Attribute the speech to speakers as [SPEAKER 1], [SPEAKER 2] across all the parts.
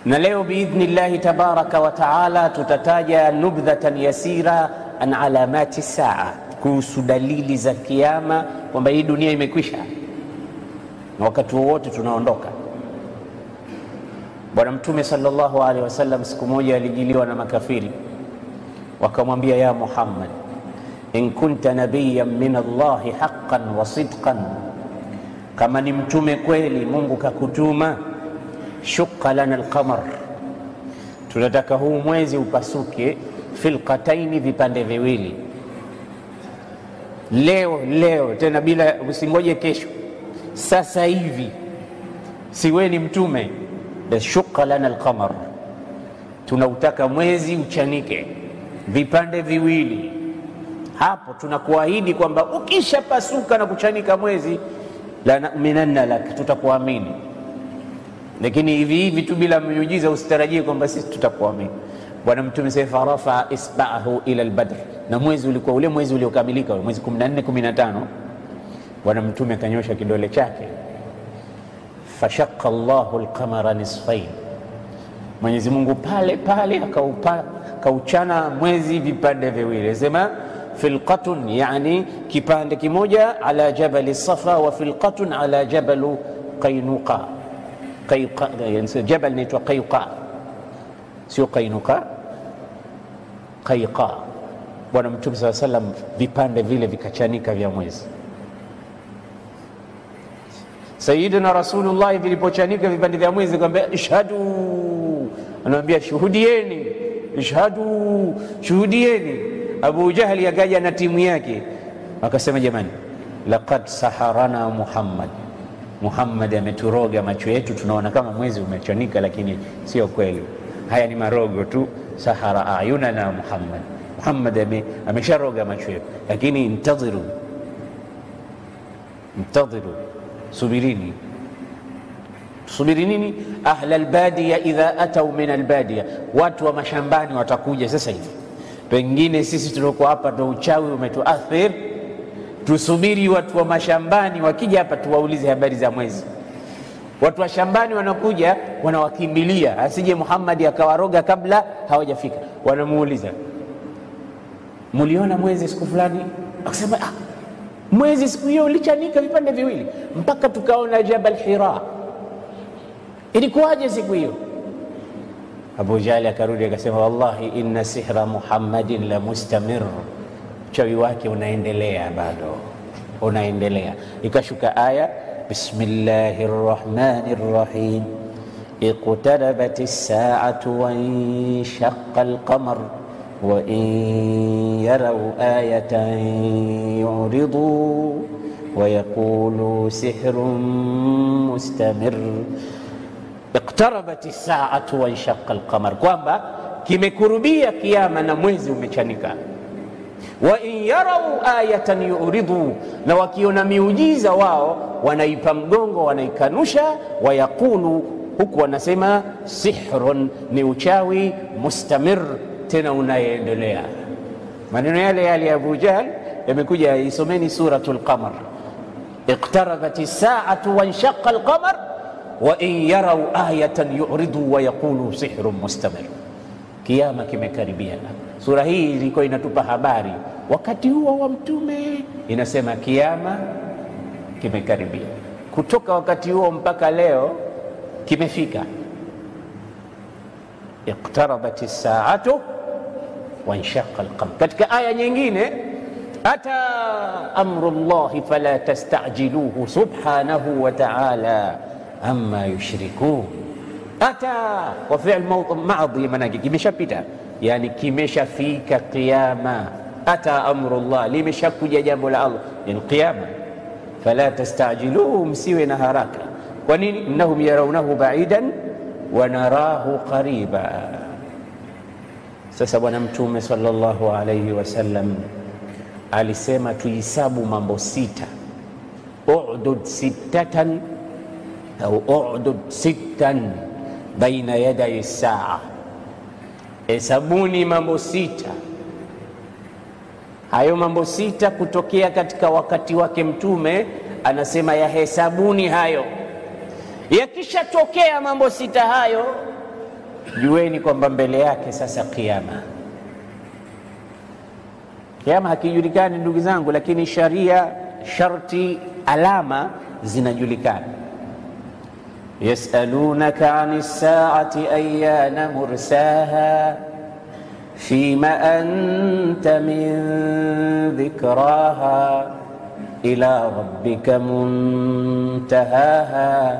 [SPEAKER 1] na leo biidhni llahi tabaraka wa taala tutataja nubdhatan yasira an alamati saa, kuhusu dalili za kiama, kwamba hii dunia imekwisha na wakati wowote tunaondoka. Bwana Mtume sallallahu alaihi wasallam siku moja alijiliwa na makafiri, wakamwambia ya Muhammad, in kunta nabiyan min Allahi haqqan wa sidqan, kama ni mtume kweli Mungu kakutuma, shuqa lana alqamar, tunataka huu mwezi upasuke filqataini, vipande viwili, leo leo, tena bila usingoje kesho, sasa hivi, siwe ni mtume shuqa lana alqamar, tunautaka mwezi uchanike vipande viwili. Hapo tunakuahidi kwamba ukishapasuka na kuchanika mwezi, la numinanna lak, tutakuamini. Lakini hivi hivi tu bila miujiza usitarajie kwamba sisi tutakuamini. Bwana Mtume sasa farafa isba'ahu ila albadr, na mwezi ulikuwa ule mwezi uliokamilika, mwezi 14 15. Bwana Mtume akanyosha kidole chake fashaka llahu lqamara nisfain, Mwenyezi Mungu pale pale akaupa akauchana mwezi vipande viwili, sema filqatun, yani kipande kimoja ala jabali Safa wa filqatun ala jabalu Qainuqa. Jabal naitwa Qaiqa, sio Qainuqa, Qaiqa. Bwana Mtume saa salam, vipande vile vikachanika vya mwezi Sayyidina Rasulullah vilipochanika vipande vya mwezi, akamwambia ishhadu, anamwambia shuhudieni, ishhadu, shuhudieni. Abu Jahli akaja na timu yake, akasema jamani, laqad saharana Muhammad, Muhammad ameturoga macho yetu, tunaona kama mwezi umechanika, lakini sio kweli, haya ni marogo tu. Sahara ayunana Muhammad, Muhammad amesharoga macho yetu, lakini intadhiru, intadhiru Subirini, subiri nini? ahla albadiya idha atau min albadiya, watu wa mashambani watakuja sasa hivi. Pengine sisi tuliokuwa hapa ndo uchawi umetuathir, tusubiri watu wa mashambani wakija hapa tuwaulize habari za mwezi. Watu wa shambani wanakuja, wanawakimbilia asije Muhammad akawaroga kabla hawajafika. Wanamuuliza, muliona mwezi siku fulani? Akasema ah, mwezi siku hiyo ulichanika vipande viwili mpaka tukaona Jabal Hira. Ilikuwaje siku hiyo? Abu Jahli akarudi akasema, wallahi inna sihra Muhammadin la mustamir, uchawi wake unaendelea bado unaendelea. Ikashuka aya bismillahi rrahmani rrahim iqtarabat as-sa'atu wa inshaqa al-qamar wa in yaraw ayatan yu'ridu wa yaqulu sihrun mustamir. Iqtarabat as-sa'atu wa inshaqa al-qamar, kwamba kimekurubia kiama na mwezi umechanika. Wa in yarau ayatan yu'ridu, na wakiona miujiza wao wanaipa mgongo, wanaikanusha. Wa yaqulu, huku wanasema sihrun, ni uchawi mustamir tena unayendelea. Maneno yale yale ya Abu Jahl yamekuja, isomeni suratul Qamar, iqtarabat as-sa'atu wa inshaqa al-qamar wa in yarau ayatan yu'ridu wa yaqulu sihrun mustamir, kiama kimekaribia. Sura hii ilikuwa inatupa habari wakati huo wa Mtume, inasema kiama kimekaribia. Kutoka wakati huo mpaka leo kimefika. iqtarabat as-sa'atu wanshaqa alqamar. Katika aya nyingine, ata amru llahi fala tastajiluhu subhanahu wa ta'ala amma yushrikun. Ata wa fi'l madhi, manake kimeshapita, yani kimeshafika qiyama. Ata amru llah, limeshakuja jambo la Allah, yani qiyama. Fala tastajiluhu, msiwe na haraka. Kwa nini? innahum yarawnahu ba'idan wa narahu qariba sasa Bwana Mtume sallallahu alayhi wasallam alisema tuhisabu mambo sita, udud sittatan au udud sittan baina yaday saa, hesabuni mambo sita. Hayo mambo sita kutokea katika wakati wake Mtume anasema yahesabuni hayo. Yakishatokea mambo sita hayo jueni kwamba mbele yake sasa kiama. Kiama hakijulikani ndugu zangu, lakini sharia, sharti, alama zinajulikana. yasalunaka ani saati ayana mursaha fima anta min dhikraha ila rabbika muntahaha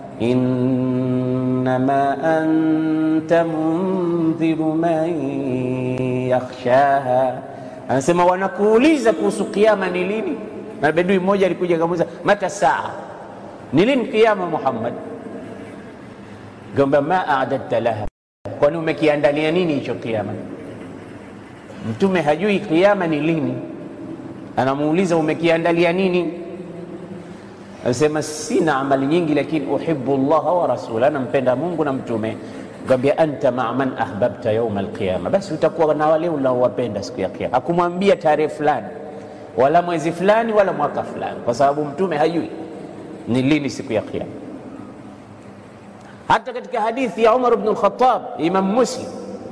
[SPEAKER 1] innama anta mundhiru man yakhshaha. Anasema wanakuuliza kuhusu kiama ni lini, na bedui mmoja alikuja akamuuliza mata saa, ni lini kiama Muhammad? Gamba ma adadta laha, kwani umekiandalia nini hicho kiama? Mtume hajui kiama ni lini, anamuuliza umekiandalia nini? Anasema sina amali nyingi, lakini uhibbu llaha wa rasula, nampenda Mungu na mtume. Gambia anta maa man ahbabta yauma alqiyama, basi utakuwa na wale unaowapenda siku ya Kiyama. Hakumwambia tarehe fulani wala mwezi fulani wala mwaka fulani, kwa sababu mtume hajui ni lini siku ya Kiyama. Hata katika hadithi ya Umar ibn al-Khattab, Imam Muslim,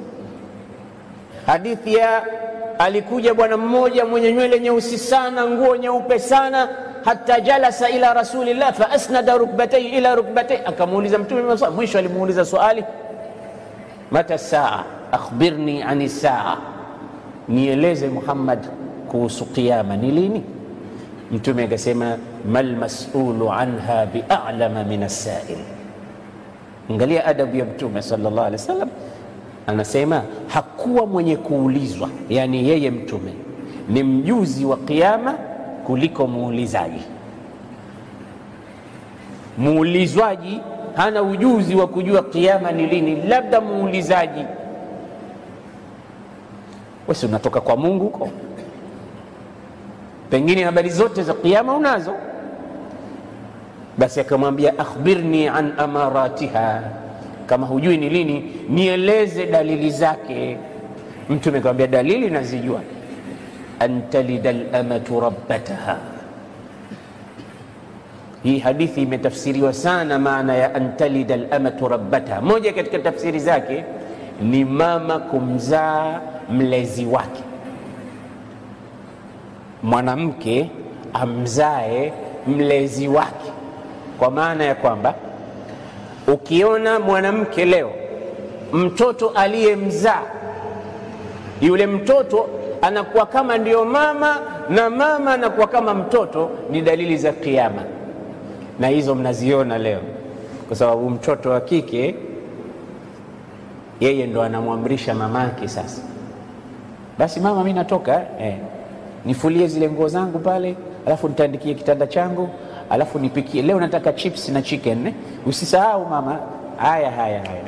[SPEAKER 1] hadithi ya alikuja bwana mmoja mwenye nywele nyeusi sana, nguo nyeupe sana hata jalasa ila rasulillah fa asnada rukbatayhi ila rukbatayhi, akamuuliza mtume. Mwisho alimuuliza swali mata saa akhbirni ani saa, nieleze Muhammad kuhusu kiyama ni lini? Mtume akasema mal masulu anha bi'alama min assail. Angalia adabu ya Mtume sallallahu alaihi wasallam, anasema hakuwa mwenye kuulizwa, yani yeye Mtume ni mjuzi wa kiyama kuliko muulizaji. Muulizwaji hana ujuzi wa kujua kiama ni lini, labda muulizaji. Wesi unatoka kwa Mungu huko, pengine habari zote za kiama unazo. Basi akamwambia akhbirni an amaratiha, kama hujui ni lini nieleze dalili zake. Mtume akamwambia dalili nazijua an talida lamatu rabbataha. Hii hadithi imetafsiriwa sana, maana ya an talida lamatu rabbataha. Moja katika tafsiri zake ni mama kumzaa mlezi wake, mwanamke amzae mlezi wake, kwa maana ya kwamba ukiona mwanamke leo mtoto aliyemzaa yule mtoto anakuwa kama ndiyo mama na mama anakuwa kama mtoto, ni dalili za Kiyama, na hizo mnaziona leo, kwa sababu mtoto wa kike yeye ndo anamwamrisha mamake. Sasa basi, mama, mi natoka eh, nifulie zile nguo zangu pale, alafu nitaandikie kitanda changu, alafu nipikie leo, nataka chips na chicken eh. Usisahau mama. Haya, haya, haya,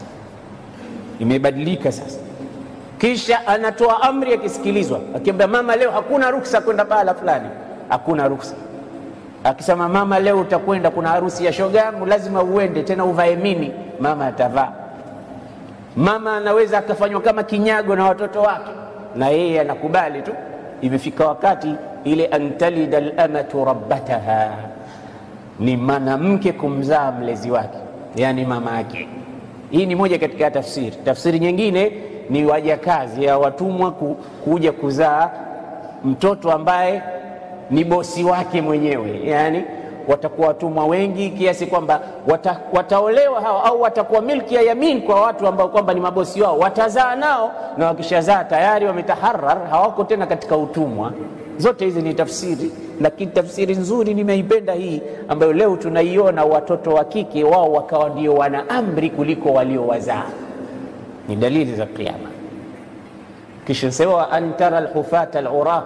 [SPEAKER 1] imebadilika sasa kisha anatoa amri akisikilizwa, akiambia mama, leo hakuna ruksa kwenda pahala fulani, hakuna ruksa. Akisema mama, leo utakwenda, kuna harusi ya shogangu, lazima uende, tena uvae mini, mama atavaa. Mama anaweza akafanywa kama kinyago na watoto wake, na yeye anakubali tu. Imefika wakati ile antalida lamatu rabbataha, ni mwanamke kumzaa mlezi wake, yani mama yake. Hii ni moja katika tafsiri. Tafsiri nyingine ni wajakazi ya watumwa ku, kuja kuzaa mtoto ambaye ni bosi wake mwenyewe, yani watakuwa watumwa wengi kiasi kwamba wata, wataolewa hao au watakuwa milki ya yamin kwa watu ambao kwamba ni mabosi wao, watazaa nao, na wakishazaa tayari wametaharar, hawako tena katika utumwa. Zote hizi ni tafsiri, lakini tafsiri nzuri nimeipenda hii ambayo leo tunaiona, watoto wa kike wao wakawa ndio wana amri kuliko waliowazaa ni dalili za Kiyama. Kisha sema an tara alhufata alura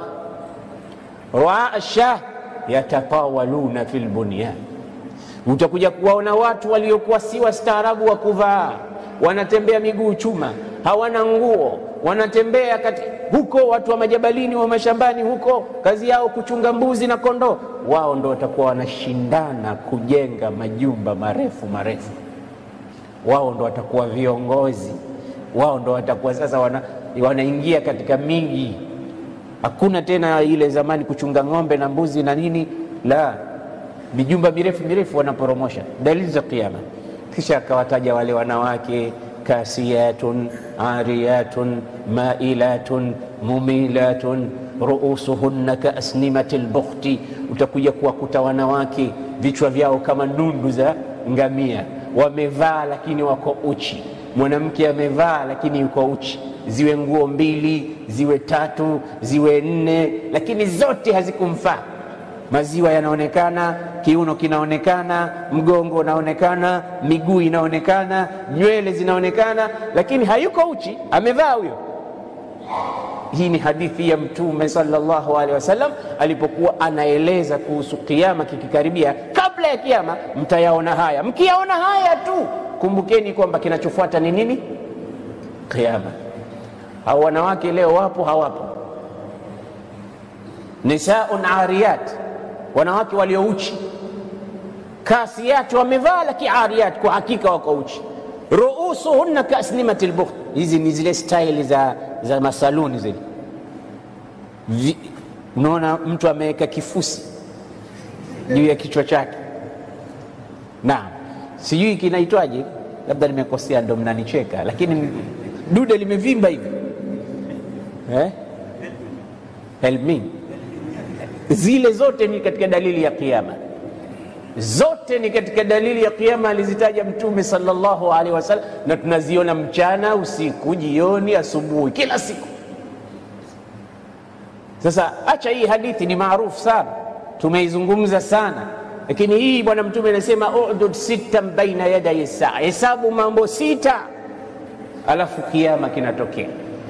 [SPEAKER 1] ruaa shah yatatawaluna fi lbunyan, utakuja kuwaona watu waliokuwa si wastaarabu wa kuvaa, wanatembea miguu chuma, hawana nguo, wanatembea kati huko, watu wa majabalini wa mashambani huko, kazi yao kuchunga mbuzi na kondoo. Wao ndo watakuwa wanashindana kujenga majumba marefu marefu, wao ndo watakuwa viongozi wao ndo watakuwa sasa wana, wanaingia katika miji. Hakuna tena ile zamani kuchunga ng'ombe na mbuzi na nini, la mijumba mirefu mirefu wanaporomosha. Dalili za Kiyama. Kisha akawataja wale wanawake kasiyatun ariyatun mailatun mumilatun ruusuhunna kaasnimati lbukhti, utakuja kuwakuta wanawake vichwa vyao kama nundu za ngamia, wamevaa lakini wako uchi. Mwanamke amevaa lakini yuko uchi, ziwe nguo mbili, ziwe tatu, ziwe nne, lakini zote hazikumfaa. Maziwa yanaonekana, kiuno kinaonekana, mgongo unaonekana, miguu inaonekana, nywele zinaonekana, lakini hayuko uchi, amevaa huyo. Hii ni hadithi ya Mtume sallallahu alaihi wasallam alipokuwa anaeleza kuhusu kiama kikikaribia. Kabla ya kiama mtayaona haya, mkiyaona haya tu kumbukeni kwamba kinachofuata ni nini? Kiama. Hao wanawake leo wapo hawapo? Nisaun ariyat, wanawake waliouchi, kasiyat, wamevaa lakini ariyat, kwa hakika wako uchi. Ruusuhunna kaasnimati lbukht, hizi ni zile staili za, za masaluni zile. Unaona mtu ameweka kifusi juu ya kichwa chake. Naam, sijui kinaitwaje, labda nimekosea, ndo mnanicheka, lakini dude limevimba hivi eh? Helmi, zile zote ni katika dalili ya Kiyama, zote ni katika dalili ya Kiyama alizitaja Mtume sallallahu alaihi wasallam, na tunaziona mchana, usiku, jioni, asubuhi, kila siku. Sasa acha hii hadithi ni maarufu sana, tumeizungumza sana lakini hii bwana mtume anasema udud sittan baina yadai saa, hesabu mambo sita, alafu kiama kinatokea.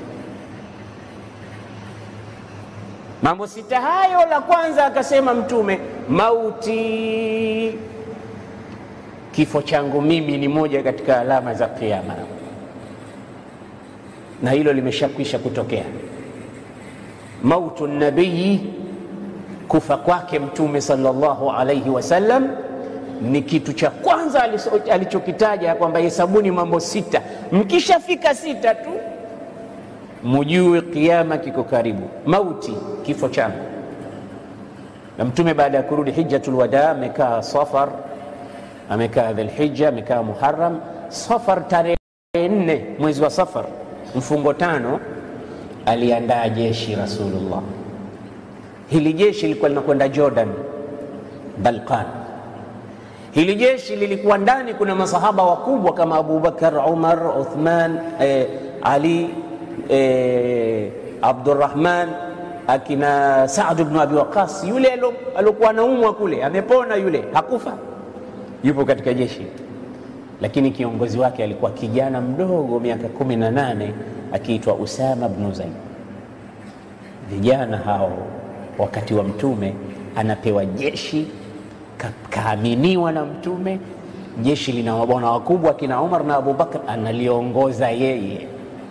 [SPEAKER 1] Mambo sita hayo, la kwanza akasema mtume, mauti, kifo changu mimi ni moja katika alama za kiama, na hilo limeshakwisha kutokea. Mautu nabii kufa kwake Mtume sallallahu alaihi wasallam ni kitu cha kwanza alichokitaja kwamba hesabuni mambo sita, mkishafika sita tu mujue kiama kiko karibu. Mauti, kifo changu. Na Mtume baada ya kurudi hijjatul wada amekaa Safar, amekaa Dhulhijja, amekaa Muharram. Safar, tarehe nne mwezi wa Safar, mfungo tano, aliandaa jeshi Rasulullah Hili jeshi lilikuwa linakwenda Jordan, Balkan. Hili jeshi lilikuwa ndani, kuna masahaba wakubwa kama Abubakar, Umar, Uthman, eh, Ali, eh, Abdurrahman, akina Saad ibn Abi Waqas. Yule aliokuwa anaumwa kule amepona, yule hakufa, yupo katika jeshi, lakini kiongozi wake alikuwa kijana mdogo, miaka kumi na nane, akiitwa Usama ibn Zaid. Vijana hao wakati wa Mtume anapewa jeshi ka, kaaminiwa na Mtume. Jeshi lina mabwana wakubwa akina Umar na Abubakar, analiongoza yeye.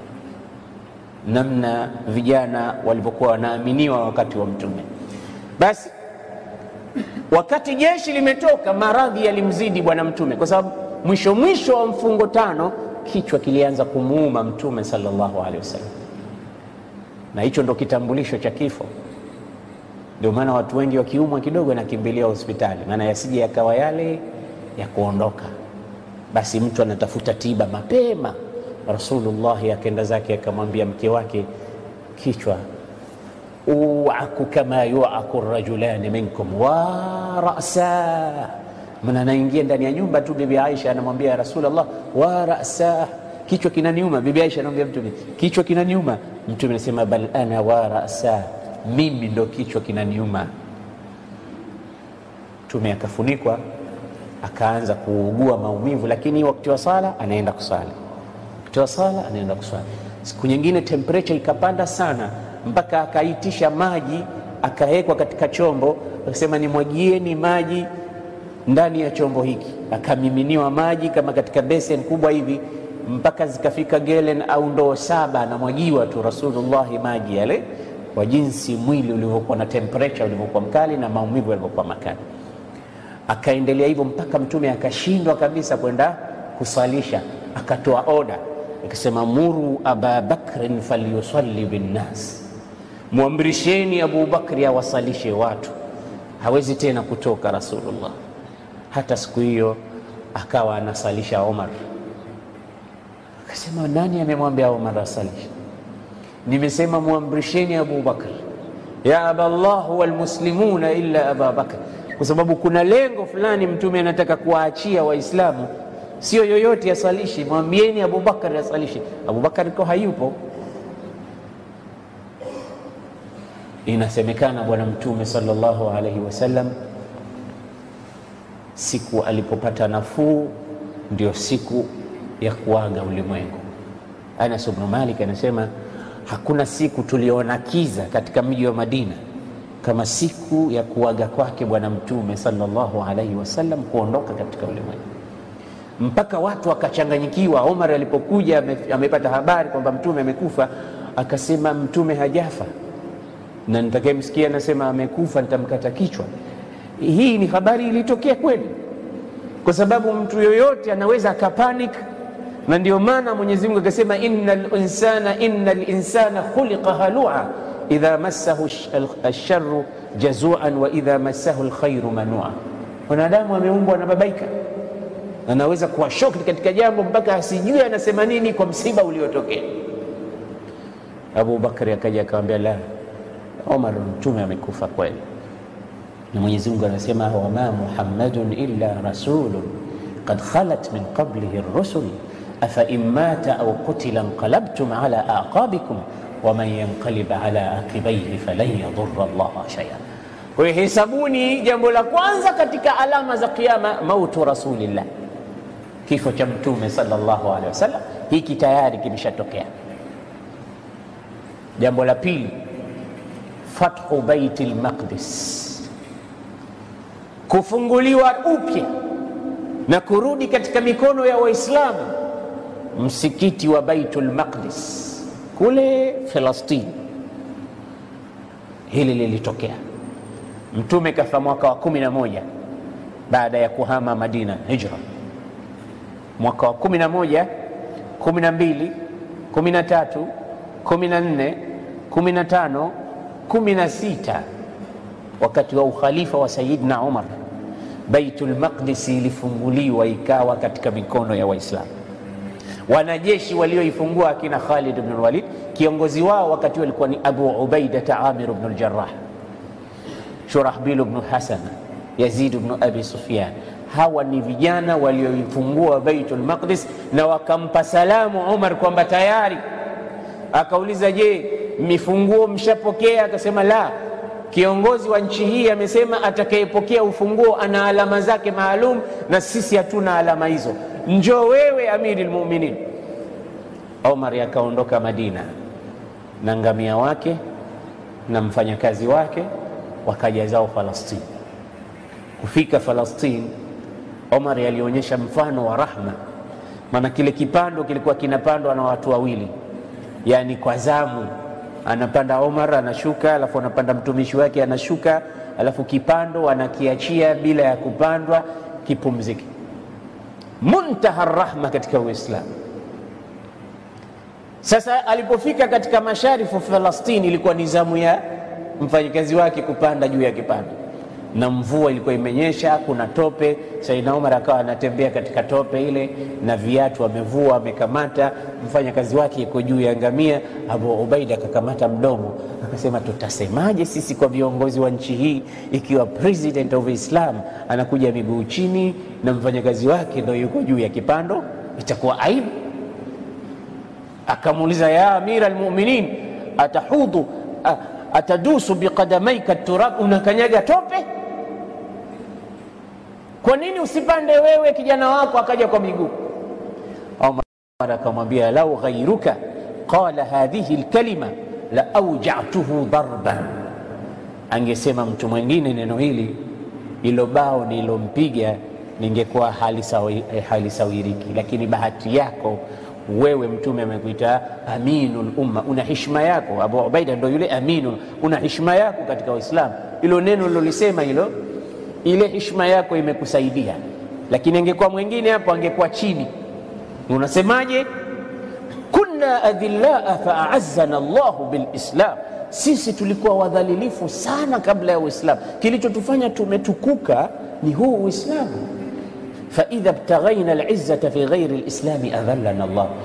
[SPEAKER 1] Namna vijana walivyokuwa wanaaminiwa wakati wa Mtume. Basi wakati jeshi limetoka, maradhi yalimzidi bwana Mtume, kwa sababu mwisho mwisho wa mfungo tano kichwa kilianza kumuuma Mtume sallallahu alaihi wasallam, na hicho ndo kitambulisho cha kifo. Ndio maana watu wengi wakiumwa kidogo anakimbilia hospitali, maana yasije yakawa yale ya kuondoka. Basi mtu anatafuta tiba mapema. Rasulullahi akenda zake akamwambia mke wake, kichwa uaku kama yuaku rajulani minkum wa rasa. Maana anaingia ndani ya nyumba tu, bibi Aisha anamwambia ya Rasulullah, wa rasa, kichwa kinaniuma. Bibi Aisha anamwambia Mtume, kichwa kinaniuma. Mtume anasema bal ana wa rasa mimi ndo kichwa kinaniuma. Mtume akafunikwa akaanza kuugua maumivu, lakini wakati wa sala anaenda kusali, wakati wa sala anaenda kusali. Siku nyingine temperature ikapanda sana, mpaka akaitisha maji akawekwa katika chombo, akasema nimwagieni maji ndani ya chombo hiki. Akamiminiwa maji kama katika besen kubwa hivi, mpaka zikafika gelen au ndoo saba, anamwagiwa tu Rasulullahi maji yale kwa jinsi mwili ulivyokuwa na temperature ulivyokuwa mkali na maumivu yalivyokuwa makali. Akaendelea hivyo mpaka Mtume akashindwa kabisa kwenda kusalisha, akatoa oda akasema, muru aba bakrin falyusalli binnas, mwamrisheni Abu Bakri awasalishe watu. Hawezi tena kutoka Rasulullah. Hata siku hiyo akawa anasalisha Omar, Akasema, nani amemwambia Omar asalishe? Nimesema mwamrisheni Abu Bakr, ya aballah walmuslimuna illa aba Bakr, kwa sababu kuna lengo fulani Mtume anataka kuwaachia Waislamu, sio yoyote asalishe. Mwambieni Abu Bakr asalishe. Abu Bakr ko hayupo. Inasemekana Bwana Mtume sallallahu alaihi wasallam siku alipopata nafuu ndio siku ya kuaga ulimwengu. Anas ibn Malik anasema hakuna siku tuliona kiza katika mji wa Madina kama siku ya kuaga kwake Bwana Mtume sallallahu alaihi wasallam kuondoka katika ulimwengu, mpaka watu wakachanganyikiwa. Omar alipokuja ame, amepata habari kwamba Mtume amekufa, akasema Mtume hajafa na nitakayemsikia anasema amekufa nitamkata kichwa. Hii ni habari ilitokea kweli, kwa sababu mtu yoyote anaweza akapanic, na ndio maana Mwenyezi Mungu akasema innal insana innal insana khuliqa halua idha massahu alsharru jazuan wa idha massahu alkhairu manua. Mwanadamu ameumbwa na babaika, anaweza kuwa shoki katika jambo mpaka asijue anasema nini kwa msiba uliotokea. Abu Bakari akaja akamwambia, la Omar, mtume amekufa kweli na Mwenyezi Mungu anasema wama Muhammadun illa rasulun qad khalat min qablihi rusul afa in mata au qutila inqalabtum ala aqabikum waman yanqalib ala aqibaihi falan yadurra Allaha shay'a. Kwa hiyo hesabuni, jambo la kwanza katika alama za Kiyama mautu rasulillah, kifo cha mtume sallallahu alaihi wasallam. Hiki tayari kimeshatokea. Jambo la pili, fathu baiti lmaqdis kufunguliwa upya na kurudi katika mikono ya Waislamu msikiti wa Baitul Maqdis kule Falastini. Hili lilitokea, Mtume kafa mwaka wa kumi na moja baada ya kuhama Madina hijra, mwaka wa kumi na moja kumi na mbili kumi na tatu kumi na nne kumi na tano kumi na sita wakati wa ukhalifa wa Sayyidina Umar, Baitul Maqdis ilifunguliwa ikawa katika mikono ya Waislamu. Wanajeshi walioifungua akina Khalid ibn Walid, kiongozi wao wakati walikuwa ni Abu Ubaida Amir ibn al-Jarrah, Shurahbil ibn Hasan, Yazid ibn Abi Sufyan. Hawa ni vijana walioifungua Baitul Maqdis na wakampa salamu Umar kwamba tayari. Akauliza, je, mifunguo mshapokea? Akasema la Kiongozi wa nchi hii amesema atakayepokea ufunguo ana alama zake maalum, na sisi hatuna alama hizo. Njoo wewe Amiri lmuminin. Omar akaondoka Madina na ngamia wake na mfanyakazi wake, wakaja zao Falastini. Kufika Falastini, Omar alionyesha mfano wa rahma, maana kile kipando kilikuwa kinapandwa na watu wawili, yani kwa zamu anapanda Omar anashuka, alafu anapanda mtumishi wake anashuka, alafu kipando anakiachia bila ya kupandwa kipumzike. Muntaha rahma katika Uislamu. Sasa alipofika katika masharifu Falastini, ilikuwa ni zamu ya mfanyakazi wake kupanda juu ya kipando, na mvua ilikuwa imenyesha, kuna tope. Saidina Umar akawa anatembea katika tope ile na viatu amevua, amekamata. Mfanyakazi wake yuko juu ya ngamia. Abu Ubaida akakamata mdomo, akasema tutasemaje sisi kwa viongozi wa nchi hii ikiwa president of Islam anakuja miguu chini na mfanyakazi wake ndo yuko juu ya kipando? Itakuwa aibu. Akamuuliza, ya amira almuminin, atahudhu atadusu biqadamaika turab, unakanyaga tope kwa nini usipande wewe kijana wako akaja kwa miguu? Omar akamwambia lau ghairuka qala hadhihi lkalima la aujatuhu darban, angesema mtu mwingine neno hili, ilo bao nilompiga ningekuwa halisawiriki. Lakini bahati yako wewe, Mtume amekuita aminul umma, una hishma yako. Abu Ubaida ndo yule aminul, una hishma yako katika Waislamu. Ilo neno lilolisema hilo ile hishma yako imekusaidia, lakini angekuwa mwingine hapo angekuwa chini. Unasemaje? kunna adhillaa faazzana Allahu bilislam, sisi tulikuwa wadhalilifu sana kabla ya Uislamu. Kilichotufanya tumetukuka ni huu Uislamu. faidha btaghaina lizzata fi ghairi lislami adhallana Allah,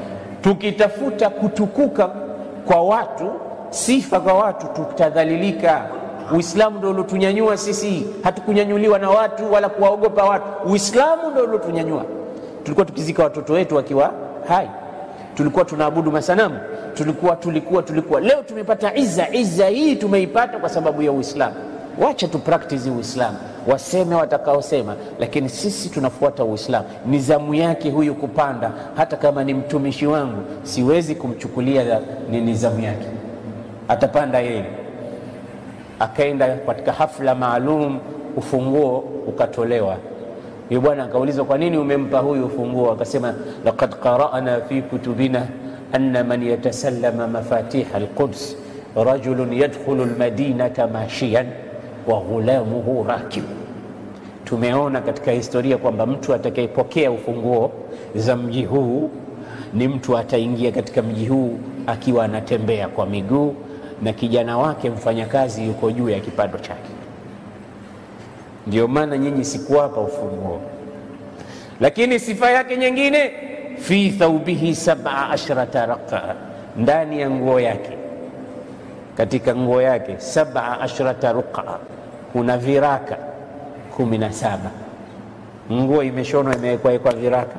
[SPEAKER 1] tukitafuta kutukuka kwa watu, sifa kwa watu, tutadhalilika. Uislamu ndo uliotunyanyua sisi, hatukunyanyuliwa na watu wala kuwaogopa watu. Uislamu ndo uliotunyanyua. Tulikuwa tukizika watoto wetu wakiwa hai, tulikuwa tunaabudu masanamu, tulikuwa tulikuwa tulikuwa. Leo tumepata izza. Izza hii tumeipata kwa sababu ya Uislamu. Wacha tu practice Uislamu, waseme watakaosema, lakini sisi tunafuata Uislamu. Ni zamu yake huyu kupanda, hata kama ni mtumishi wangu, siwezi kumchukulia ni nizamu yake, atapanda yeye. Akaenda katika hafla maalum, ufunguo ukatolewa. Yule bwana akaulizwa, kwa nini umempa huyu ufunguo? Akasema, laqad qara'na fi kutubina anna man yatasallama mafatiha alquds rajulun yadkhulu almadinata mashiyan wa ghulamuhu rakib. Tumeona katika historia kwamba mtu atakayepokea ufunguo za mji huu ni mtu ataingia katika mji huu akiwa anatembea kwa miguu na kijana wake mfanyakazi yuko juu ya kipando chake. Ndio maana nyinyi sikuwapa ufunguo, lakini sifa yake nyingine, fi thaubihi sab'a ashrata raqa, ndani ya nguo yake katika nguo yake sab'a ashrata ruqa, kuna viraka kumi na saba. Nguo imeshonwa imewekwa viraka.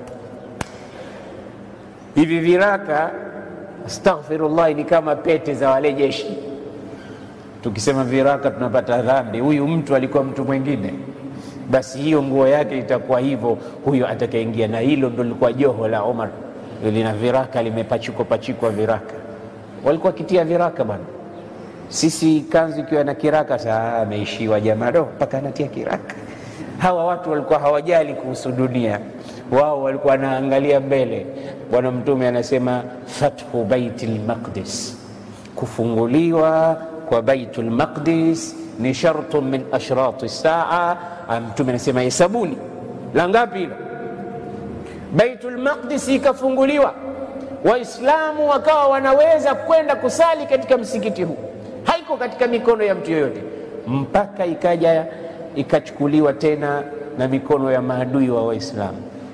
[SPEAKER 1] Hivi viraka, astaghfirullah, ni kama pete za wale jeshi. Tukisema viraka tunapata dhambi. Huyu mtu alikuwa mtu mwingine, basi hiyo nguo yake itakuwa hivyo, huyo atakayeingia. Na hilo ndo lilikuwa joho la Umar, lina viraka, limepachikwa pachikwa viraka. Walikuwa kitia viraka bwana sisi kanzu ikiwa na kiraka saa ameishiwa jamaa, do mpaka anatia kiraka. Hawa watu walikuwa hawajali kuhusu dunia, wao walikuwa wanaangalia mbele. Bwana Mtume anasema fathu baitil maqdis, kufunguliwa kwa baitul maqdis ni shartun min ashrati saa. Mtume anasema hesabuni la ngapi hilo? Baitul maqdis ikafunguliwa, Waislamu wakawa wanaweza kwenda kusali katika msikiti huu haiko katika mikono ya mtu yoyote mpaka ikaja ikachukuliwa tena na mikono ya maadui wa Waislamu.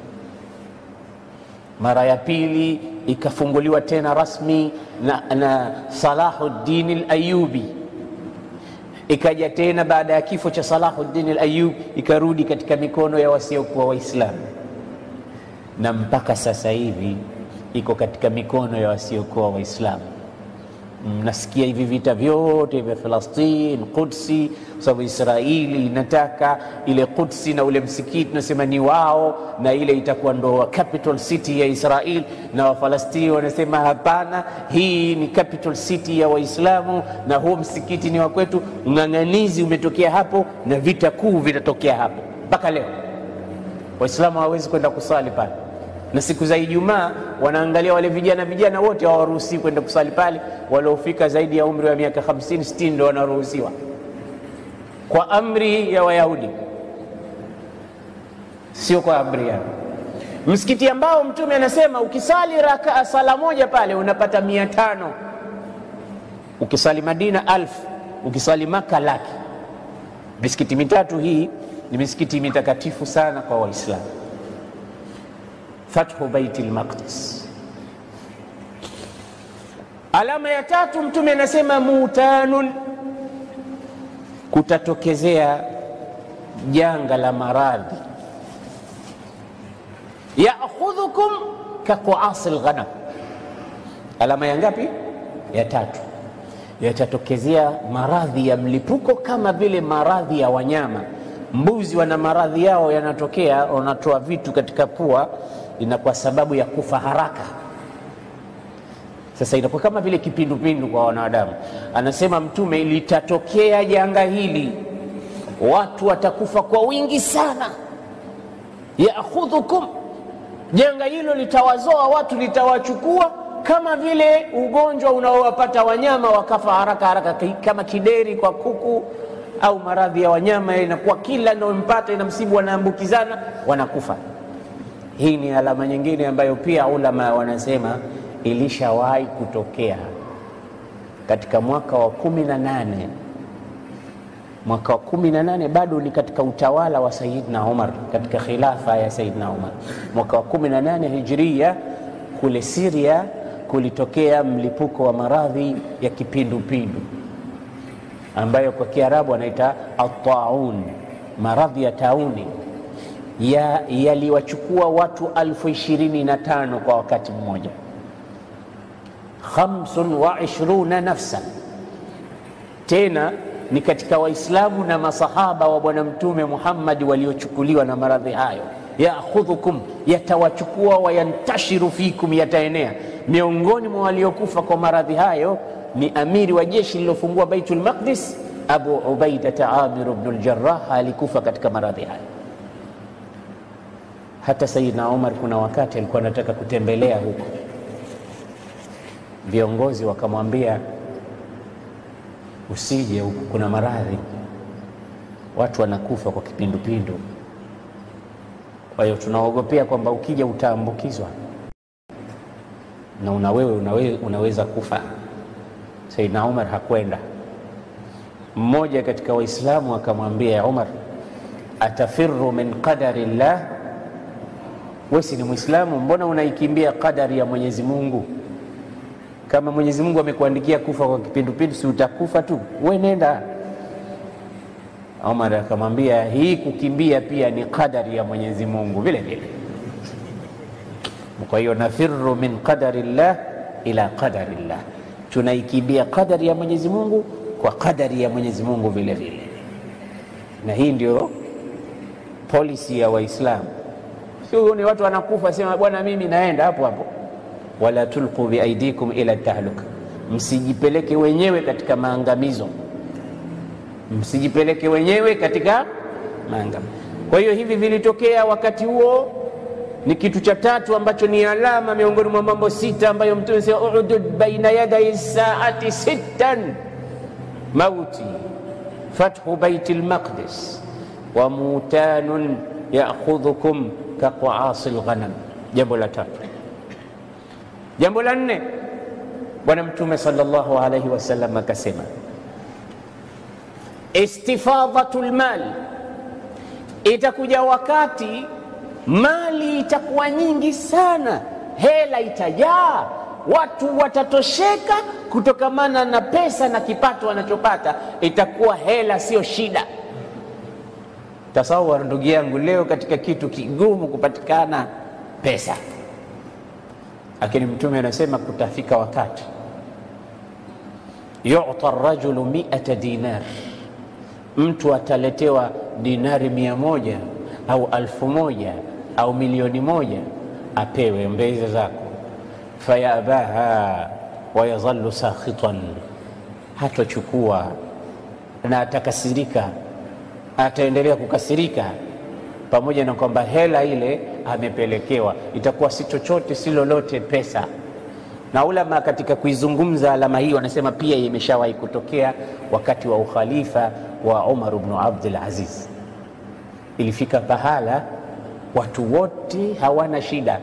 [SPEAKER 1] Mara ya pili ikafunguliwa tena rasmi na, na Salahuddin al-Ayyubi, ikaja tena baada ya kifo cha Salahuddin al-Ayyubi ikarudi katika mikono ya wasiokuwa Waislamu, na mpaka sasa hivi iko katika mikono ya wasiokuwa Waislamu. Mnasikia hivi vita vyote vya Falastini, Kudsi, kwa sababu Israeli inataka ile Kudsi na ule msikiti unasema ni wao, na ile itakuwa ndo capital city ya Israel, na Wafalastini wanasema hapana, hii ni capital city ya Waislamu na huo msikiti ni wa kwetu. Ng'ang'anizi umetokea hapo na vita kuu vitatokea hapo. Mpaka leo Waislamu hawawezi kwenda kusali pale na siku za Ijumaa wanaangalia wale vijana vijana wote hawaruhusiwi kwenda kusali pale. Waliofika zaidi ya umri wa miaka 50 60 ndio wanaruhusiwa kwa amri ya Wayahudi, sio kwa amri yao. Msikiti ambao Mtume anasema ukisali rakaa sala moja pale unapata mia tano ukisali Madina alfu ukisali Maka laki. Misikiti mitatu hii ni misikiti mitakatifu sana kwa Waislamu. Fathu Baitil Maqdis. Alama ya tatu Mtume anasema mutanun, kutatokezea janga la maradhi, yaakhudhukum kaquasi lghanam. Alama ya ngapi? Ya tatu. Yatatokezea maradhi ya mlipuko kama vile maradhi ya wanyama. Mbuzi wana maradhi yao yanatokea, wanatoa vitu katika pua inakuwa sababu ya kufa haraka. Sasa inakuwa kama vile kipindupindu kwa wanadamu. Anasema Mtume, litatokea janga hili, watu watakufa kwa wingi sana. Yaakhudhukum, janga hilo litawazoa watu, litawachukua kama vile ugonjwa unaowapata wanyama wakafa haraka haraka, kama kideri kwa kuku au maradhi ya wanyama, inakuwa kila inayompata inamsibu, wanaambukizana, wanakufa. Hii ni alama nyingine ambayo pia ulama wanasema ilishawahi kutokea katika mwaka wa kumi na nane mwaka wa kumi na nane bado ni katika utawala wa Sayyidina Umar, katika khilafa ya Sayyidina Umar, mwaka wa kumi na nane Hijria, kule Syria kulitokea mlipuko wa maradhi ya kipindupindu ambayo kwa Kiarabu anaita ataun, maradhi ya tauni yaliwachukua watu alfu ishirini na tano kwa wakati mmoja, khamsun wa ishruna nafsan. Tena ni katika Waislamu na masahaba wa Bwana Mtume Muhammad waliochukuliwa na maradhi hayo. Yaakhudhukum, yatawachukua, wayantashiru fikum, yataenea miongoni mwa waliokufa kwa maradhi hayo ni amiri wa jeshi lilofungua Baitul Maqdis, Abu Ubaidata Amir ibn al-Jarrah alikufa katika maradhi hayo. Hata Sayyidina Umar kuna wakati alikuwa anataka kutembelea huko, viongozi wakamwambia usije huku, kuna maradhi, watu wanakufa kwa kipindupindu, kwa hiyo tunaogopea kwamba ukija utaambukizwa na una wewe unawe, unaweza kufa. Saidna Umar hakwenda. Mmoja katika Waislamu akamwambia Umar, atafiru min qadari llah, wesi ni Mwislamu, mbona unaikimbia qadari ya Mwenyezi Mungu? Kama Mwenyezi Mungu amekuandikia kufa kwa kipindupindu, si utakufa tu, we nenda. Umar akamwambia, hii kukimbia pia ni qadari ya Mwenyezi Mungu vile vile. Kwa hiyo nafiru min qadari llah ila qadari llah, tunaikimbia qadari ya Mwenyezi Mungu kwa qadari ya Mwenyezi Mungu vile vile, na hii ndio polisi ya Waislamu. Sio ni watu wanakufa, sema bwana, mimi naenda hapo hapo. Wala tulqu biaidikum ila tahluka, msijipeleke wenyewe katika maangamizo, msijipeleke wenyewe katika maangamizo. Kwa hiyo hivi vilitokea wakati huo ni kitu cha tatu ambacho ni alama miongoni mwa mambo sita ambayo Mtume sema udud baina yadai saati sittan mauti fathu baiti lmaqdis wa mutanun yaakhudhukum kaqaasi lghanam. Jambo la tatu. Jambo la nne, Bwana Mtume sallallahu alaihi wasallam akasema istifadhatu lmali, itakuja wakati mali itakuwa nyingi sana, hela itajaa, watu watatosheka kutokamana na pesa na kipato wanachopata, itakuwa hela sio shida. Tasawar ndugu yangu, leo katika kitu kigumu kupatikana pesa, lakini Mtume anasema kutafika wakati yuta rajulu miata dinar, mtu ataletewa dinari mia moja au alfu moja au milioni moja apewe mbeze zako, fayabaha wayadhallu sakhitan, hatochukua na atakasirika, ataendelea kukasirika, pamoja na kwamba hela ile amepelekewa itakuwa si chochote si lolote pesa. Na ulama katika kuizungumza alama hii wanasema pia imeshawahi kutokea wakati wa ukhalifa wa Umar ibn Abdul Aziz. Ilifika pahala watu wote hawana shida,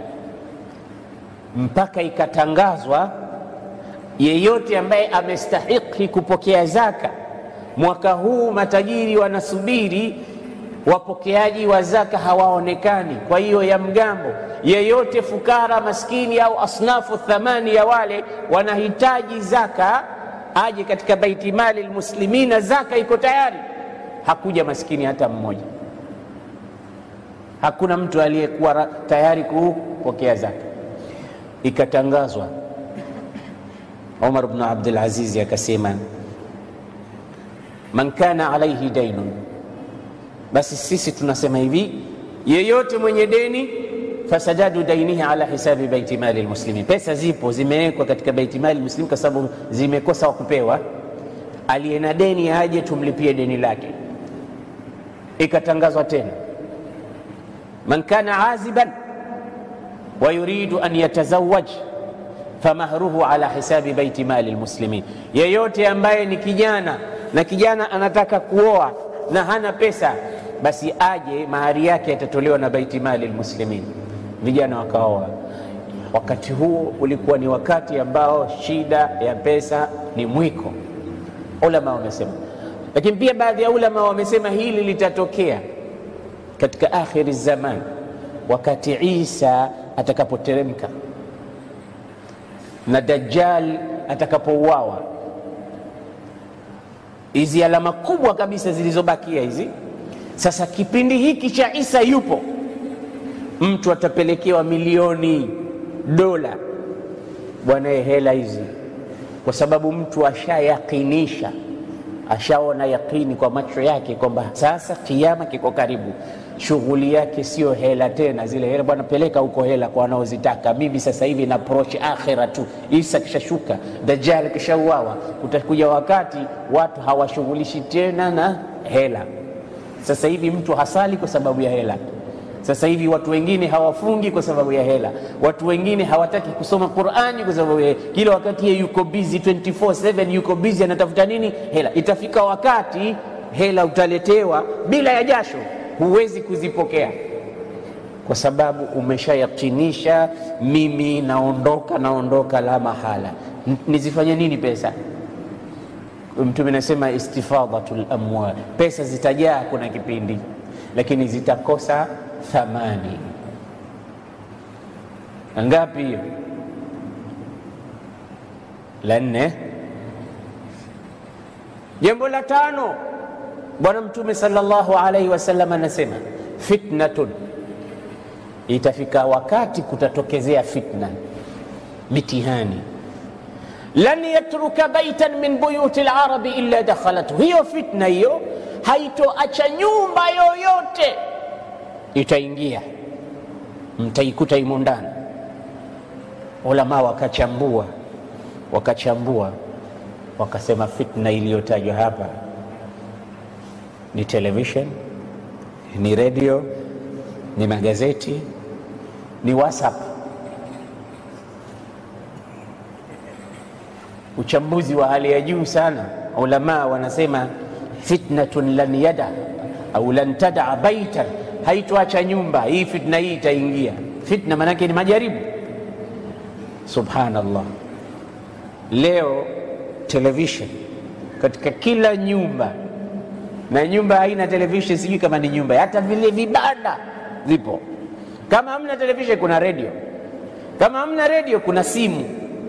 [SPEAKER 1] mpaka ikatangazwa yeyote ambaye amestahiki kupokea zaka mwaka huu, matajiri wanasubiri wapokeaji wa zaka hawaonekani. Kwa hiyo ya mgambo, yeyote fukara, maskini au asnafu thamani ya wale wanahitaji zaka, aje katika baiti mali lmuslimina, zaka iko tayari. Hakuja maskini hata mmoja hakuna mtu aliyekuwa tayari kupokea zaka. Ikatangazwa, Umar bnu Abdul Aziz akasema, man kana alaihi dainun, basi sisi tunasema hivi, yeyote mwenye deni, fasadadu dainihi ala hisabi baiti mali lmuslimin, pesa zipo zimewekwa katika baiti mali lmuslimin kwa sababu zimekosa wa kupewa. Aliye na deni aje tumlipie deni lake. Ikatangazwa tena man kana aziban wa yuridu an yatazawaj famahruhu ala hisabi baiti mali lmuslimin, yeyote ambaye ni kijana na kijana anataka kuoa na hana pesa, basi aje mahari yake yatatolewa na baiti mali lmuslimin. Vijana wakaoa. Wakati huo ulikuwa ni wakati ambao shida ya pesa ni mwiko, ulama wamesema. Lakini pia baadhi ya ulama wamesema hili litatokea katika akhiri zaman, wakati Isa atakapoteremka. na Dajjal atakapouawa, hizi alama kubwa kabisa zilizobakia hizi. Sasa kipindi hiki cha Isa yupo, mtu atapelekewa milioni dola, bwana, hela hizi, kwa sababu mtu ashayakinisha ashaona yakini kwa macho yake kwamba sasa kiama kiko karibu. Shughuli yake sio hela tena, zile hela bwana, peleka huko hela kwa wanaozitaka. Mimi sasa hivi na approach akhira tu. Isa kishashuka, Dajjal kishauawa, utakuja wakati watu hawashughulishi tena na hela. Sasa hivi mtu hasali kwa sababu ya hela. Sasa hivi watu wengine hawafungi kwa sababu ya hela. Watu wengine hawataki kusoma Qur'ani kwa sababu ya kila wakati yeye yuko busy 24/7, yuko busy anatafuta nini? Hela. Itafika wakati hela utaletewa bila ya jasho, huwezi kuzipokea kwa sababu umeshayakinisha, mimi naondoka, naondoka la mahala. N nizifanye nini pesa? Mtume anasema istifadhatul amwal, pesa zitajaa kuna kipindi, lakini zitakosa thamani. Ngapi hiyo? La nne. Jambo la tano, Bwana Mtume sallallahu alaihi wasallam anasema fitnatun, itafika wakati kutatokezea fitna, mitihani lan yatruka baitan min buyuti larabi illa dakhalathu. Hiyo fitna hiyo haitoacha nyumba yoyote itaingia, mtaikuta imo ndani. Ulama wakachambua wakachambua, wakasema fitna iliyotajwa hapa ni television, ni redio, ni magazeti, ni WhatsApp. Uchambuzi wa hali ya juu sana. Ulama wanasema fitnatun lan yada au lan tadaa baitan haitoacha nyumba hii. Fitna hii itaingia. Fitna maanake ni majaribu. Subhanallah, leo television katika kila nyumba, na nyumba haina television sijui kama ni nyumba, hata vile vibanda vipo. Kama hamna television, kuna redio. Kama hamna redio, kuna simu,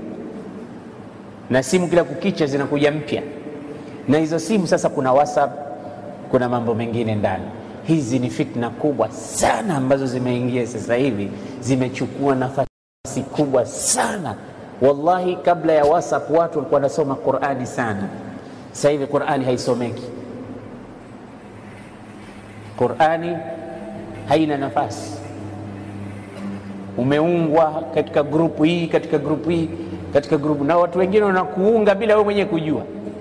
[SPEAKER 1] na simu kila kukicha zinakuja mpya, na hizo simu sasa kuna WhatsApp, kuna mambo mengine ndani Hizi ni fitna kubwa sana ambazo zimeingia sasa hivi, zimechukua nafasi kubwa sana. Wallahi, kabla ya WhatsApp watu walikuwa wanasoma Qur'ani sana. Sasa hivi Qur'ani haisomeki, Qur'ani haina nafasi. Umeungwa katika grupu hii, katika grupu hii, katika grupu, na watu wengine wanakuunga bila wewe mwenyewe kujua.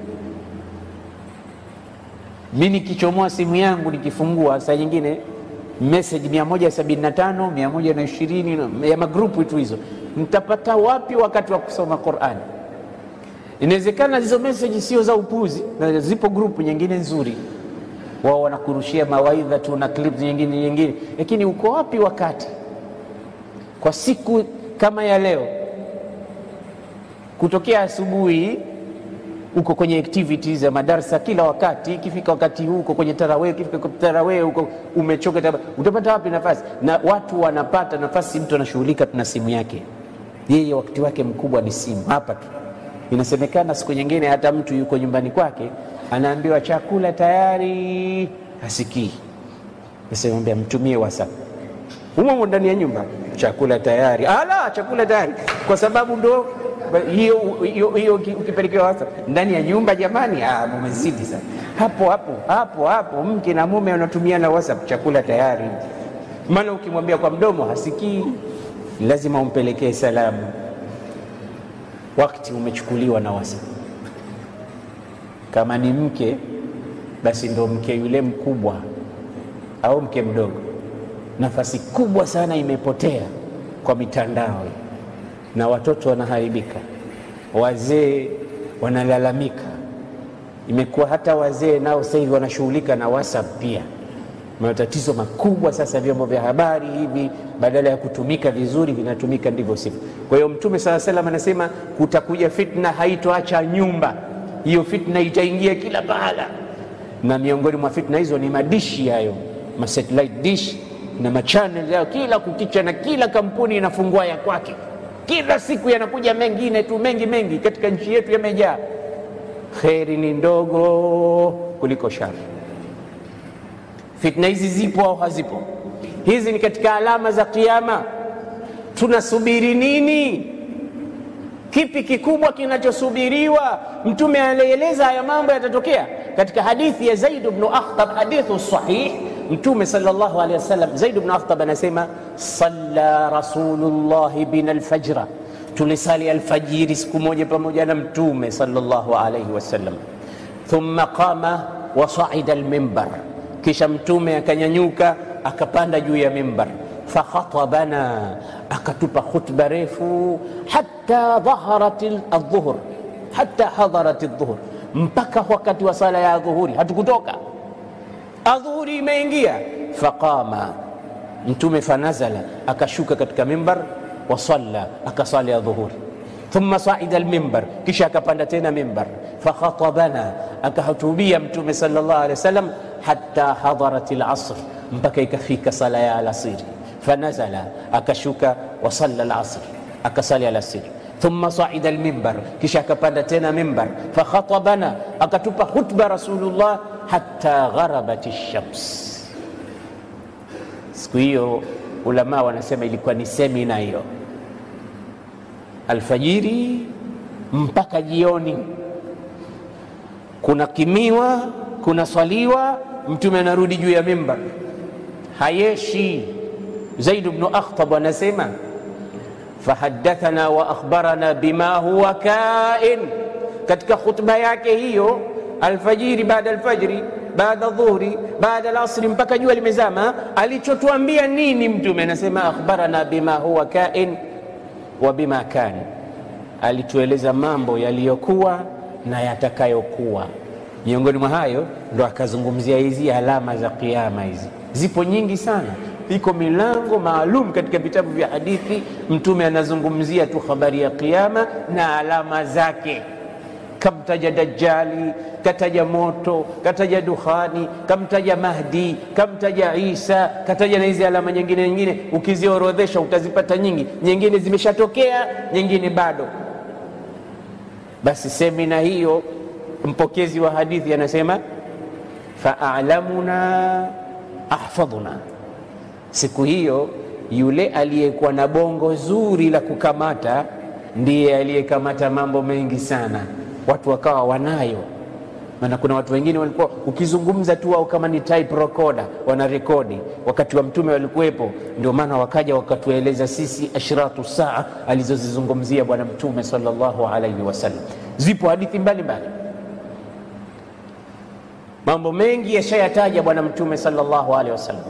[SPEAKER 1] Mi nikichomoa simu yangu nikifungua, saa nyingine message 175 120 ya magrupu tu hizo, nitapata wapi wakati wa kusoma Qur'an? Inawezekana hizo message sio za upuzi, na zipo grupu nyingine nzuri, wao wanakurushia mawaidha tu na clips nyingine nyingine, lakini uko wapi wakati kwa siku kama ya leo, kutokea asubuhi uko kwenye activities za madarasa kila wakati. Ikifika wakati huu uko kwenye tarawih, ikifika kwa tarawih uko umechoka, utapata wapi nafasi? Na watu wanapata nafasi, mtu anashughulika tuna simu yake, yeye wakati wake mkubwa ni simu hapa tu. Inasemekana siku nyingine hata mtu yuko nyumbani kwake anaambiwa chakula tayari, hasikii. Nasemwambia mtumie WhatsApp humo ndani ya nyumba, chakula tayari, ala, chakula tayari, kwa sababu ndo hiyo hiyo ukipelekewa WhatsApp ndani ya nyumba jamani, ah, mumezidi sana hapo hapo hapo hapo. Mke na mume wanatumia na WhatsApp, chakula tayari. Maana ukimwambia kwa mdomo hasikii, lazima umpelekee salamu. Wakati umechukuliwa na WhatsApp. Kama ni mke, basi ndo mke yule mkubwa au mke mdogo, nafasi kubwa sana imepotea kwa mitandao na watoto wanaharibika, wazee wanalalamika. Imekuwa hata wazee nao sasa hivi wanashughulika na WhatsApp pia. Matatizo makubwa sasa, vyombo vya habari hivi badala ya kutumika vizuri vinatumika ndivyo sivyo. Kwa hiyo Mtume sala salam anasema kutakuja fitna, haitoacha nyumba hiyo. Fitna itaingia kila pahala, na miongoni mwa fitna hizo ni madishi hayo, ma satellite dish na machanel yao, kila kukicha na kila kampuni inafungua ya kwake kila siku yanakuja mengine tu mengi mengi katika nchi yetu yamejaa kheri ni ndogo kuliko shari fitna hizi zipo au hazipo hizi ni katika alama za kiama tunasubiri nini kipi kikubwa kinachosubiriwa mtume alieleza haya mambo yatatokea katika hadithi ya zaid bnu akhtab hadithu sahih mtume salllahu alehi wasallam zaid bnu akhtab anasema salla rasulullahi bina lfajra tulisali alfajiri siku moja pamoja na mtume salllahu alaihi wasallam thumma qama wasaida lmimbar kisha mtume akanyanyuka akapanda juu ya mimbar fakhatabana akatupa khutba refu hata dhaharat aldhuhur hata hadarat aldhuhur mpaka wakati wa sala ya dhuhuri hatukutoka adhuhuri imeingia faqama mtume fanazala akashuka katika mimbar wasalla akasali adhuhuri thumma saida almimbar kisha akapanda tena mimbar fakhatabana akahutubia mtume sal llah alehi wasallam hata hadarat lasr mpaka ikafika sala ya alasiri fanazala akashuka wasalla lasr akasali alasiri thumma saida almimbar kisha akapanda tena mimbar fakhatabana akatupa khutba rasulullah hata gharabat lshams siku hiyo ulama wanasema ilikuwa ni semina hiyo alfajiri mpaka jioni kuna kimiwa kuna swaliwa mtume anarudi juu ya mimbar hayeshi zaid bnu akhtab anasema fahadathana wa akhbarana bima huwa kain katika khutba yake hiyo alfajiri baada alfajri baada dhuhri baada alasri mpaka jua limezama alichotuambia nini mtume anasema akhbarana bima huwa kain wa bima kan alitueleza mambo yaliyokuwa na yatakayokuwa miongoni mwa hayo ndo akazungumzia hizi alama za kiama hizi zipo nyingi sana iko milango maalum katika vitabu vya hadithi mtume anazungumzia tu habari ya kiama na alama zake kamtaja dajali kataja moto kataja dukhani kamtaja mahdi kamtaja isa kataja na hizi alama nyingine nyingine ukiziorodhesha utazipata nyingi nyingine zimeshatokea nyingine bado basi semina hiyo mpokezi wa hadithi anasema faalamuna ahfadhuna siku hiyo yule aliyekuwa na bongo zuri la kukamata ndiye aliyekamata mambo mengi sana watu wakawa wanayo maana kuna watu wengine walikuwa ukizungumza tu au kama ni type recorder wanarekodi wakati wa mtume walikuwepo ndio maana wakaja wakatueleza sisi ashratu saa alizozizungumzia bwana mtume salllahu alaihi wasallam zipo hadithi mbalimbali mambo mengi yashayataja bwana mtume salllahu alaihi wasallam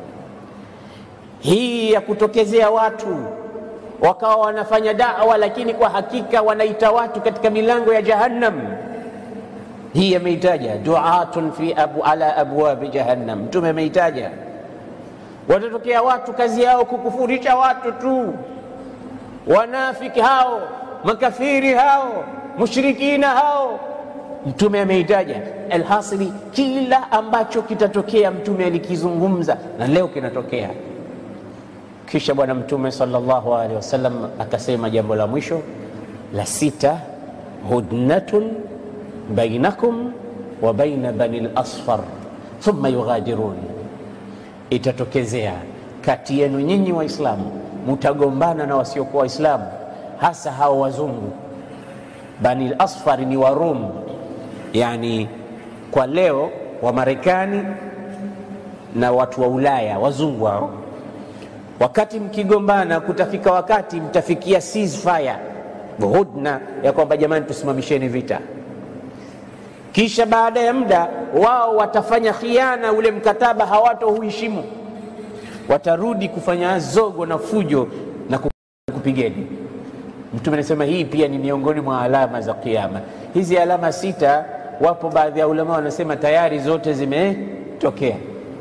[SPEAKER 1] hii ya kutokezea watu wakawa wanafanya dawa lakini kwa hakika wanaita watu katika milango ya jahannam hii ameitaja duatun fi abu, ala abwabi jahannam mtume ameitaja watatokea watu kazi yao kukufurisha watu tu wanafiki hao makafiri hao mushrikina hao mtume ameitaja alhasili kila ambacho kitatokea mtume alikizungumza na leo kinatokea kisha bwana mtume salllahu alehi wasallam akasema jambo la mwisho la sita hudnatun bainakum wa baina bani lasfar thumma yughadirun itatokezea kati yenu nyinyi waislamu mutagombana na wasiokuwa waislamu hasa hao wazungu bani lasfar ni warum yani kwa leo wa marekani na watu wa ulaya wazungu hao wakati mkigombana kutafika wakati mtafikia ceasefire hudna ya kwamba jamani tusimamisheni vita kisha baada ya muda wao watafanya khiana ule mkataba hawatohuheshimu watarudi kufanya zogo na fujo na kupigeni mtume anasema hii pia ni miongoni mwa alama za kiama hizi alama sita wapo baadhi ya ulama wanasema tayari zote zimetokea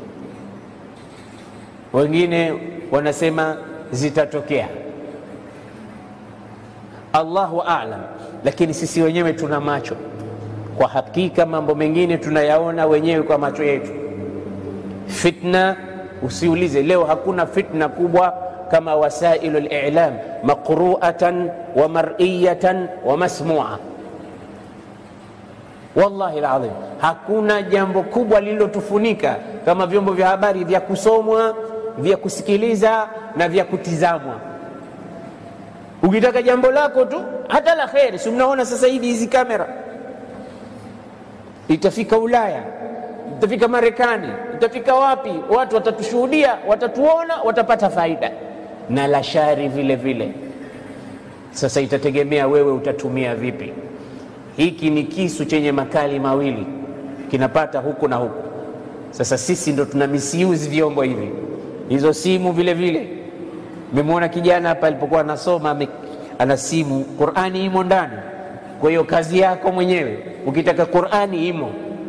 [SPEAKER 1] wengine wanasema zitatokea allahu alam lakini sisi wenyewe tuna macho kwa hakika mambo mengine tunayaona wenyewe kwa macho yetu fitna usiulize leo hakuna fitna kubwa kama wasailu lilam maqruatan wa mariyatan wa masmua wallahi ladhim hakuna jambo kubwa lililotufunika kama vyombo vya habari vya kusomwa vya kusikiliza na vya kutizamwa ukitaka jambo lako tu hata la kheri si mnaona sasa hivi hizi kamera itafika ulaya itafika marekani itafika wapi watu watatushuhudia watatuona watapata faida na la shari vile vile sasa itategemea wewe utatumia vipi hiki ni kisu chenye makali mawili kinapata huku na huku sasa sisi ndo tuna misuse vyombo hivi hizo simu vile vile memwona kijana hapa alipokuwa anasoma ana simu qurani imo ndani kwa hiyo kazi yako mwenyewe ukitaka qurani imo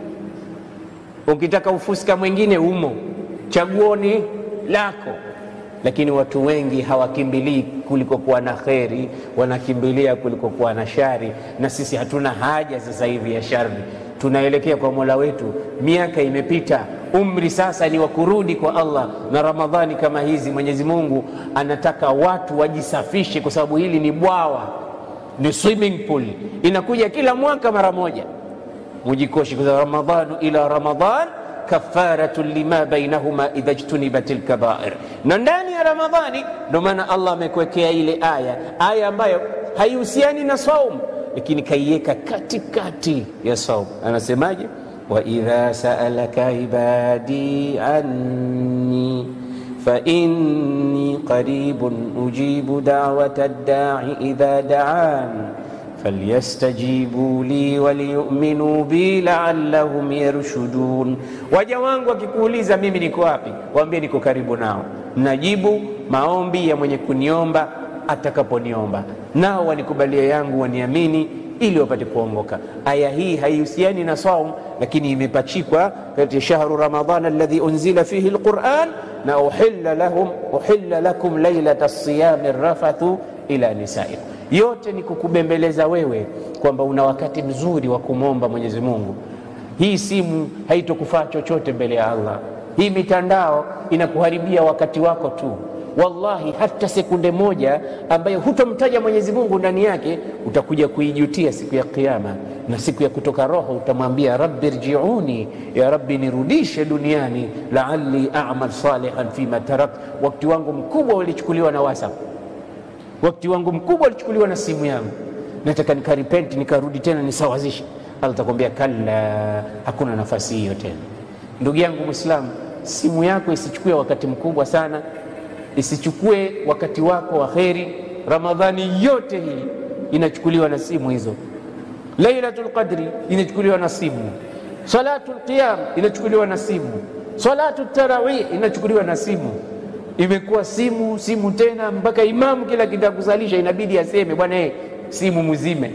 [SPEAKER 1] ukitaka ufuska mwingine umo chaguoni lako lakini watu wengi hawakimbilii kulikokuwa na kheri wanakimbilia kulikokuwa na shari na sisi hatuna haja sasa hivi ya shari tunaelekea kwa mola wetu miaka imepita umri sasa ni wa kurudi kwa allah na ramadhani kama hizi mwenyezi mungu anataka watu wajisafishe kwa sababu hili ni bwawa ni swimming pool inakuja kila mwaka mara moja mujikoshi kwa ramadhanu ila ramadhan kafaratu lima bainahuma idha jtunibat lkabair na ndani ya ramadhani ndo maana allah amekuwekea ile aya aya ambayo haihusiani na saum lakini kaiweka katikati ya saum anasemaje waidha saalaka ibadi anni fainni qaribun ujibu dawata ddai idha daan falyastajibu li waliyuminuu bi laallahum yarshudun. Waja wangu wakikuuliza mimi niko wapi, waambie niko karibu nao, najibu maombi ya mwenye kuniomba atakaponiomba, nao wanikubalia yangu waniamini ili wapate kuongoka. Aya hii haihusiani na saum, lakini imepachikwa kati shahru ramadhana alladhi unzila fihi lquran na uhilla lahum uhilla lakum lailata siyami rafathu ila nisaikum yote ni kukubembeleza wewe kwamba una wakati mzuri wa kumwomba Mwenyezi Mungu. Hii simu haitokufaa chochote mbele ya Allah. Hii mitandao inakuharibia wakati wako tu. Wallahi, hata sekunde moja ambayo hutomtaja Mwenyezi Mungu ndani yake utakuja kuijutia siku ya Kiyama, na siku ya kutoka roho utamwambia rabbi rjiuni, ya rabbi nirudishe duniani, laalli amal salihan fima tarakt. Wakati wangu mkubwa ulichukuliwa na WhatsApp wakati wangu mkubwa ulichukuliwa na simu yangu, nataka nikaripenti nikarudi tena nisawazishe. Allah takwambia kalla, hakuna nafasi hiyo tena. Ndugu yangu Mwislamu, simu yako isichukue wakati mkubwa sana, isichukue wakati wako wa kheri. Ramadhani yote hii inachukuliwa na simu hizo. Lailatul Qadri inachukuliwa na simu, Salatul Qiyam inachukuliwa na simu, Salatu Tarawih inachukuliwa na simu imekuwa simu simu tena, mpaka imamu kila kitakusalisha inabidi aseme bwana, hey, simu muzime,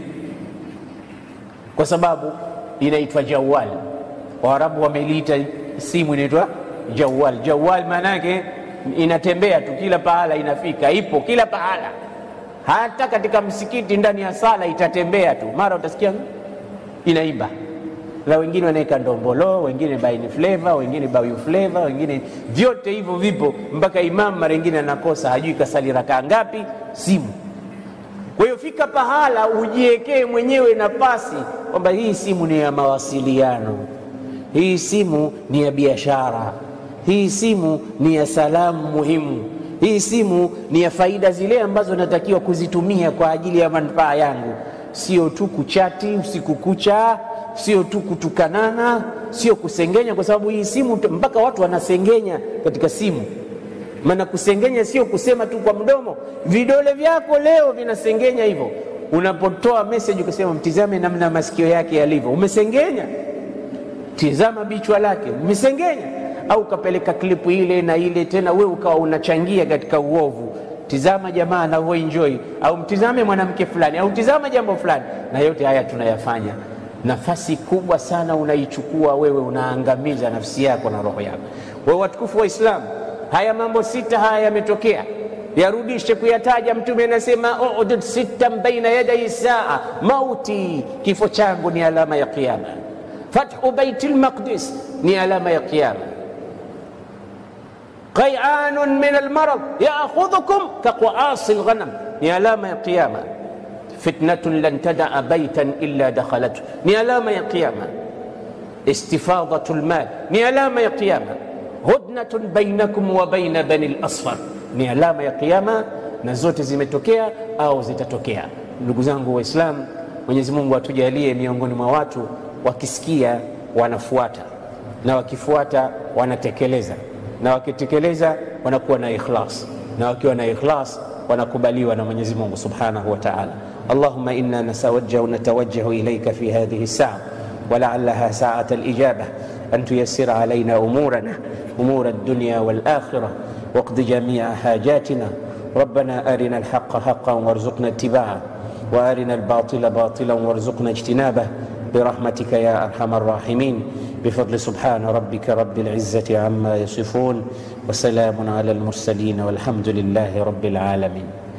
[SPEAKER 1] kwa sababu inaitwa jawal. Waarabu wameliita simu inaitwa jawal. Jawal maana yake inatembea tu kila pahala, inafika, ipo kila pahala, hata katika msikiti ndani ya sala itatembea tu, mara utasikia inaimba na wengine wanaweka ndombolo, wengine baini flavor, wengine bayu flavor, wengine vyote hivyo vipo, mpaka imamu mara ingine anakosa, hajui kasali rakaa ngapi, simu. Kwa hiyo fika pahala ujiwekee mwenyewe nafasi kwamba hii simu ni ya mawasiliano, hii simu ni ya biashara, hii simu ni ya salamu muhimu, hii simu ni ya faida zile ambazo natakiwa kuzitumia kwa ajili ya manufaa yangu, sio tu kuchati usiku kucha sio tu kutukanana, sio kusengenya, kwa sababu hii simu mpaka watu wanasengenya katika simu. Maana kusengenya sio kusema tu kwa mdomo, vidole vyako leo vinasengenya hivyo. Unapotoa message ukasema mtizame namna masikio yake yalivyo, umesengenya. Tizama bichwa lake, umesengenya. Au ukapeleka klipu ile na ile tena, we ukawa unachangia katika uovu. Tizama jamaa anavyoenjoy, au mtizame mwanamke fulani, au tizama jambo fulani, na yote haya tunayafanya nafasi kubwa sana unaichukua wewe, unaangamiza nafsi yako na roho yako. Wewe watukufu wa Islamu, haya mambo sita haya yametokea, yarudishe kuyataja. Mtume anasema udud sittan baina yadai saa, mauti, kifo changu ni alama ya Kiyama, fathu baiti lmaqdis ni alama ya Kiyama, qai'anun min almarad ya'khudhukum kaqaasi alghanam, ni alama ya qiyama. Fitnatun lan tadaa baitan illa dakhalatu, ni alama ya qiyama. Istifadatu lmal, ni alama ya qiyama. Hudnatun bainakum wa baina bani lasfar, ni alama ya qiyama, na zote zimetokea au zitatokea. Ndugu zangu Waislamu, Mwenyezi Mungu atujalie miongoni mwa watu wakisikia wanafuata, na wakifuata wanatekeleza, na wakitekeleza wanakuwa na ikhlas, na wakiwa na ikhlas wanakubaliwa na Mwenyezi Mungu Subhanahu wa Ta'ala. Allahumma inna nasawajjahu natawajjahu ilayka fi hadhihi saa ولعلها ساعة الإجابة أن تيسر علينا أمورنا أمور الدنيا والآخرة واقض جميع حاجاتنا ربنا أرنا الحق حقا وارزقنا اتباعه وأرنا الباطل باطلا وارزقنا اجتنابه برحمتك يا أرحم الراحمين بفضل سبحان ربك رب العزة عما يصفون وسلام على المرسلين والحمد لله رب العالمين